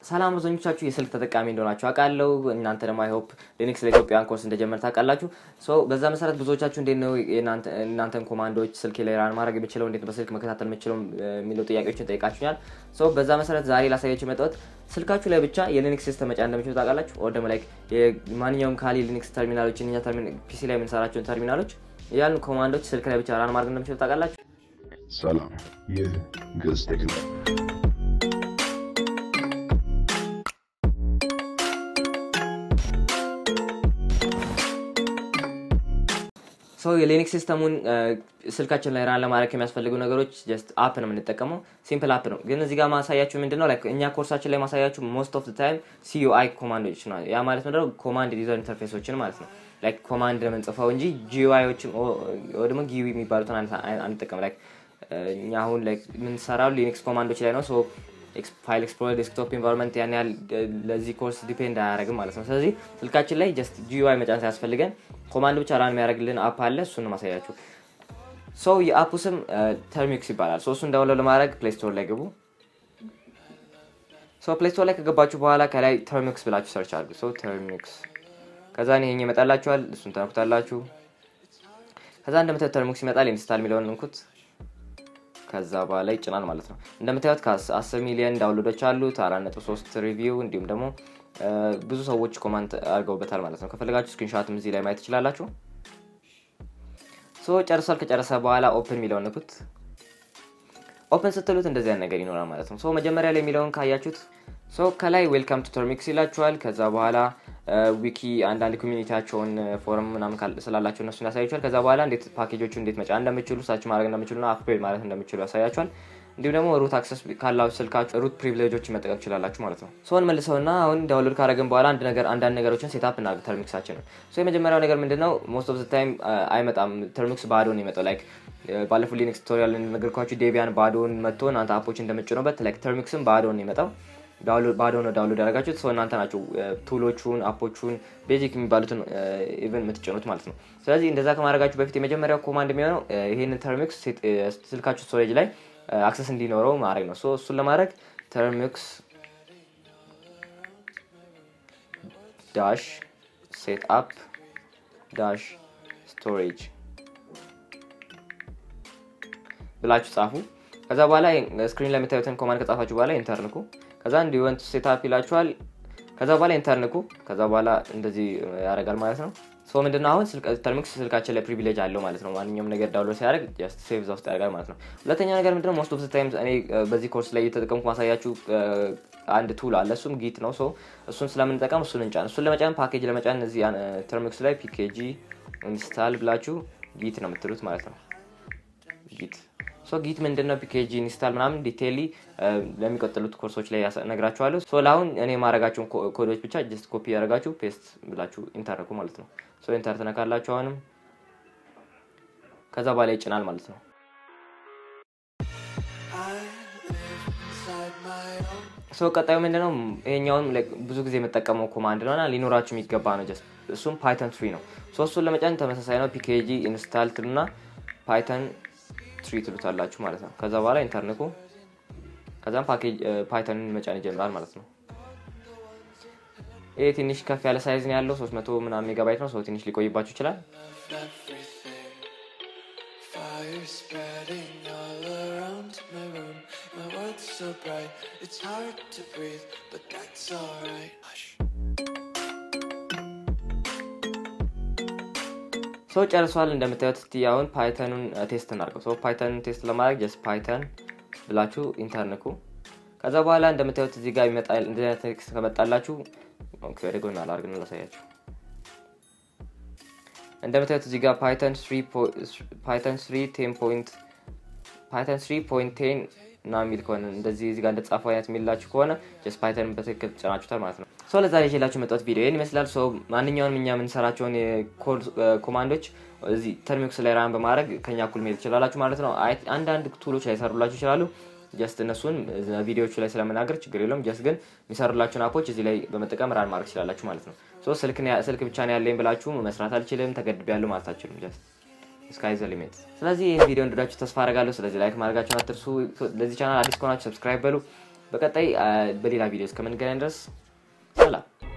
ሰላም አብዛኞቻችሁ የስልክ ተጠቃሚ እንደሆናችሁ አውቃለሁ። እናንተ ደግሞ አይሆፕ ሊኒክስ ለኢትዮጵያን ኮርስ እንደጀመር ታውቃላችሁ። ሶ በዛ መሰረት ብዙዎቻችሁ እንዴት ነው እናንተን ኮማንዶች ስልክ ላይ ራን ማድረግ የምችለው እንዴት በስልክ መከታተል የምችለው የሚለው ጥያቄዎችን ጠይቃችሁኛል። ሶ በዛ መሰረት ዛሬ ላሳያችሁ የመጣሁት ስልካችሁ ላይ ብቻ የሊኒክስ ሲስተም መጫን እንደምችሉ ታውቃላችሁ። ኦር ደግሞ ላይክ ማንኛውም ካሊ ሊኒክስ ተርሚናሎችን እኛ ፒሲ ላይ የምንሰራቸውን ተርሚናሎች ያሉ ኮማንዶች ስልክ ላይ ብቻ ራን ማድረግ እንደምችሉ ታውቃላችሁ። ሰላም፣ ይህ ግዕዝ ቴክ ነው። ሰው የሊኒክስ ሲስተሙን ስልካችን ላይ ራን ለማድረግ የሚያስፈልጉ ነገሮች ጀስት አፕ ነው የምንጠቀመው። ሲምፕል አፕ ነው። ግን እዚህ ጋር ማሳያችሁ ምንድን ነው ላይክ እኛ ኮርሳችን ላይ ማሳያችሁ ሞስት ኦፍ ታይም ሲዩአይ ኮማንዶች ነው። ያ ማለት ምንድነው ኮማንድ ዩዘር ኢንተርፌሶችን ማለት ነው። ላይክ ኮማንድ ነው የምንጽፈው እንጂ ጂዩአይዎችን ወይ ደግሞ ጊዩ የሚባሉትን አንጠቀም። ላይክ እኛ አሁን ላይክ የምንሰራው ሊኒክስ ኮማንዶች ላይ ነው። ሶ ፋይል ኤክስፕሎረር ዴስክቶፕ ኢንቫይሮንመንት ያን ያህል ለዚህ ኮርስ ዲፔንድ አያደርግም ማለት ነው። ስለዚህ ስልካችን ላይ ጀስት ጂዩአይ መጫን ሳያስፈልገን ኮማንድ ብቻ ራን የሚያደርግልን አፕ አለ። እሱን ማሳያችሁ። ሰው የአፑ ስም ተርሚክስ ይባላል። ሶ እሱን ዳውንሎድ ለማድረግ ፕሌይ ስቶር ላይ ግቡ። ሶ ፕሌይ ስቶር ላይ ከገባችሁ በኋላ ከላይ ተርሚክስ ብላችሁ ሰርች አድርጉ። ሶ ተርሚክስ ከዛ ይሄኝ ይመጣላችኋል። እሱን ተነኩታላችሁ። ከዛ እንደምታዩት ተርሚክስ ይመጣል። ኢንስታል የሚለውን እንኩት። ከዛ በኋላ ይጭናል ማለት ነው። እንደምታዩት ከ10 ሚሊዮን ዳውንሎዶች አሉት፣ 4.3 ሪቪው እንዲሁም ደግሞ ብዙ ሰዎች ኮማንት አድርገውበታል ማለት ነው። ከፈለጋችሁ ስክሪንሾትም እዚህ ላይ ማየት ትችላላችሁ። ሶ ጨርሷል። ከጨረሰ በኋላ ኦፕን የሚለውን ንኩት። ኦፕን ስትሉት እንደዚህ አይነት ነገር ይኖራል ማለት ነው። ሶ መጀመሪያ ላይ የሚለውን ካያችሁት ሶ ከላይ ዌልካም ቱ ተርሚክስ ይላችኋል። ከዛ በኋላ ዊኪ አንዳንድ ኮሚኒቲያቸውን ፎረም ምናምን ስላላቸው እነሱን ያሳያችኋል። ከዛ በኋላ እንዴት ፓኬጆቹ እንዴት መጫን እንደምችሉ ሰርች ማድረግ እንደምችሉ ና አፕግሬድ ማለት እንደምችሉ ያሳያችኋል። እንዲሁም ደግሞ ሩት አክሰስ ካላችሁ ስልካችሁ ሩት ፕሪቪሌጆች መጠቀም ትችላላችሁ ማለት ነው። ሰውን መልሰው ና አሁን ዳውንሎድ ካደረግን በኋላ አንድ ነገር አንዳንድ ነገሮችን ሴታፕ እናድርግ ተርሚክሳችን ነው። የመጀመሪያው ነገር ምንድን ነው? ሞስት ኦፍ ታይም አይመጣም ተርሚክስ ባዶ ነው የሚመጣው። ላይክ ባለፉት ሊኒክስ ቱቶሪያል እንደነገርኳችሁ ዴቢያን ባዶን መጥቶ እናንተ አፖች እንደምጭኑበት ላይክ ተርሚክስም ባዶ ነው የሚመጣው ባዶ ነው ዳውንሎድ ያደረጋችሁት ሰው እናንተ ናቸው ቱሎቹን አፖቹን ቤዚክ የሚባሉትን ኢቨን የምትጭኑት ማለት ነው። ስለዚህ እንደዛ ከማድረጋችሁ በፊት የመጀመሪያው ኮማንድ የሚሆነው ይህንን ተርሚክስ ስልካችሁ ስቶሬጅ ላይ አክሰስ እንዲኖረው ማድረግ ነው። እሱን ለማድረግ ተርሚክስ ዳሽ ሴት አፕ ዳሽ ስቶሬጅ ብላችሁ ጻፉ። ከዛ በኋላ ስክሪን ላይ የምታዩትን ኮማንድ ከጻፋችሁ በኋላ ኢንተርንኩ ከዛ እንዲወንት ሴታፕ ይላችኋል። ከዛ በኋላ ኢንተርንኩ ከዛ በኋላ እንደዚህ ያደርጋል ማለት ነው። ሶ ምንድነው አሁን ተርሚክስ ስልካችን ላይ ፕሪቪሌጅ አለው ማለት ነው። ማንኛውም ነገር ዳውንሎድ ሲያደርግ ጀስት ሴቭ እዛ ውስጥ ያደርጋል ማለት ነው። ሁለተኛ ነገር ምንድነው ሞስት ኦፍ ታይም እኔ በዚህ ኮርስ ላይ እየተጠቀምኩ ማሳያችሁ አንድ ቱል አለ። እሱም ጊት ነው። ሶ እሱን ስለምንጠቀም እሱን እንጫን። እሱን ለመጫን ፓኬጅ ለመጫን እዚህ ተርሚክስ ላይ ፒኬጂ ኢንስታል ብላችሁ ጊት ነው የምትሉት ማለት ነው። ጊት ሶ ጊት ምንድን ነው ፒኬጂ ኢንስታል ምናምን ዲቴይሊ ለሚቀጥሉት ኮርሶች ላይ ነግራችኋለሁ። ሶ ለአሁን እኔ የማረጋቸውን ኮዶች ብቻ ጀስት ኮፒ ያደረጋችሁ ፔስት ብላችሁ ኢንተርኩ ማለት ነው። ሶ ኢንተር ትነካላችሁ አሁንም ከዛ በኋላ ይጭናል ማለት ነው። ሶ ቀጣዩ ምንድነው? ይሄኛውን ብዙ ጊዜ የምጠቀመው ኮማንድ ነው እና ሊኖራችሁ የሚገባ ነው። ጀስት እሱም ፓይተን ትሪ ነው። ሶ እሱን ለመጫን ተመሳሳይ ነው። ፒኬጂ ኢንስታል ትሉና ፓይተን ትሪ ትሉታላችሁ ማለት ነው። ከዛ በኋላ ኢንተርንኩ ከዛም ፓኬጅ ፓይተንን መጫን ይጀምራል ማለት ነው። ይህ ትንሽ ከፍ ያለ ሳይዝ ነው ያለው 300 ምናምን ሜጋባይት ነው። ሰው ትንሽ ሊቆይባችሁ ይችላል። ሰው ጨርሷል። እንደምታዩት እስቲ አሁን ፓይተኑን ቴስት እናድርገው። ሰው ፓይተኑን ቴስት ለማድረግ ጀስት ፓይተን ብላችሁ ኢንተርንኩ ከዛ በኋላ እንደምታዩት እዚህ ጋር ይመጣል። እንደዚህ አይነት ቴክስት ከመጣላችሁ ወደ ጎን አላርግን ላሳያችሁ። እንደምታዩት እዚህ ጋር ፓይተን ፓይተን ስሪ ቴን ፖይንት ፓይተን ስሪ ፖይንት ቴን እና የሚል ከሆነ እንደዚህ እዚህ ጋር እንደተጻፈው አይነት የሚላችሁ ከሆነ ጀስት ፓይተን በትክክል ጭናችሁታል ማለት ነው። ሶ ለዛ ይዤላችሁ መጣሁት ቪዲዮ ይህን ይመስላል። ሶ ማንኛውንም እኛ የምንሰራቸውን የኮድ ኮማንዶች እዚህ ተርሚክስ ላይ ራን በማድረግ ከኛ እኩል መሄድ ትችላላችሁ ማለት ነው። አንዳንድ ቱሎች ላይ ሰሩላችሁ ይችላሉ። ጀስት እነሱን ቪዲዮቹ ላይ ስለመናገር ችግር የለውም። ጀስት ግን የሚሰሩላችሁን አፖች እዚህ ላይ በመጠቀም ራን ማድረግ ትችላላችሁ ማለት ነው። ሶ ስልክ ብቻ ነው ያለኝ ብላችሁ መስራት አልችልም ተገድቤያለሁ ማለት አልችልም። ጀስት ስካይ ዘ ሊሚት። ስለዚህ ይህን ቪዲዮ እንደወዳችሁ ተስፋ አደርጋለሁ። ስለዚህ ላይክ ማድረጋችሁን አትርሱ። ለዚህ ቻናል አዲስ ከሆናችሁ ሰብስክራይብ በሉ። በቀጣይ በሌላ ቪዲዮ እስከምንገናኝ ድረስ ሰላም